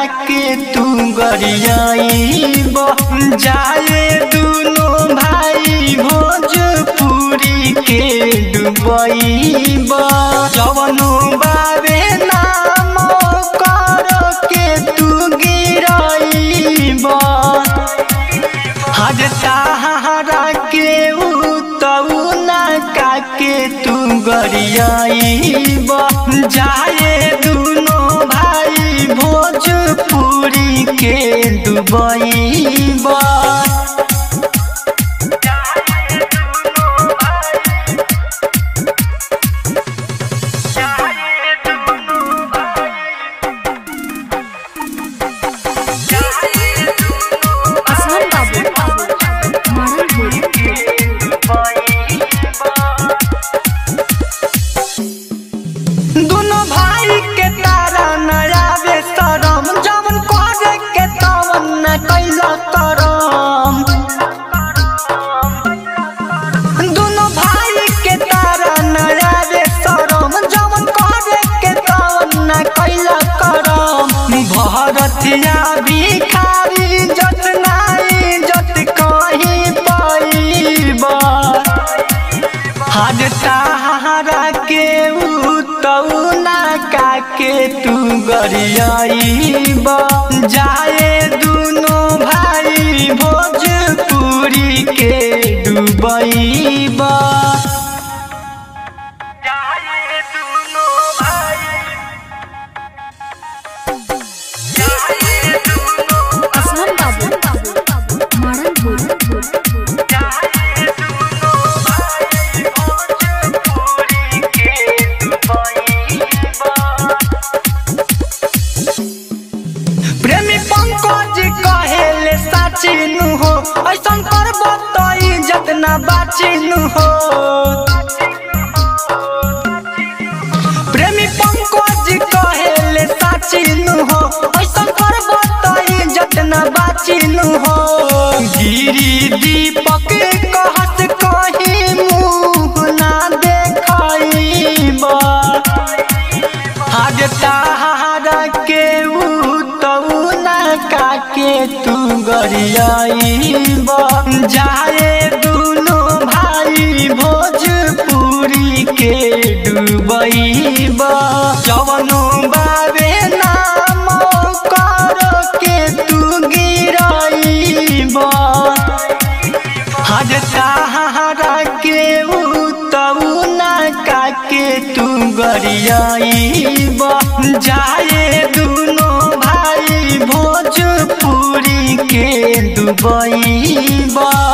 के तू गरियाईब जाए दुनो भाई भोजपुरी के डुबईब जवनो बाबे नाम कर के तू गिराईब हज सहारा के उतऊ ना काके तू गरियाईब जाए दुनो भाई भोजपुरी के डुबईब असलम बाबू मारन बोल दुनो भाई के तारा नया बेसरम जवन करे के तवन न कैला करम दुनो भाई के तारा नया बेसरम जवन करे के तवन न कैला करम भरतिया भिखारी जतनाई जत कहीं पाईबा हज सहारा के उतऊ ना काके तू गरियाईब जाए दुनो भाई भोजपुरी के डुबईब असलम बाबू मारन बोल प्रेमी पंकज कहेले साचिनु हो ऐसन करब त इज्जत ना बाचिनु हो प्रेमी पंकज कहेले साचिनु हो ऐसन करब त इज्जत ना बाचिनु हो गिरी दीपक कहत कहीं मुँह ना देखाईबा हज सहारा के उतऊ ना काके तू गरियाईब जाए दुनो भाई भोजपुरी के डुबईब जवनो बाबे नाम कर के तू गिराईब हज सहारा के उतऊ ना काके तू गरियाईब जाए दुनो भाई भोजपुरी के डुबईब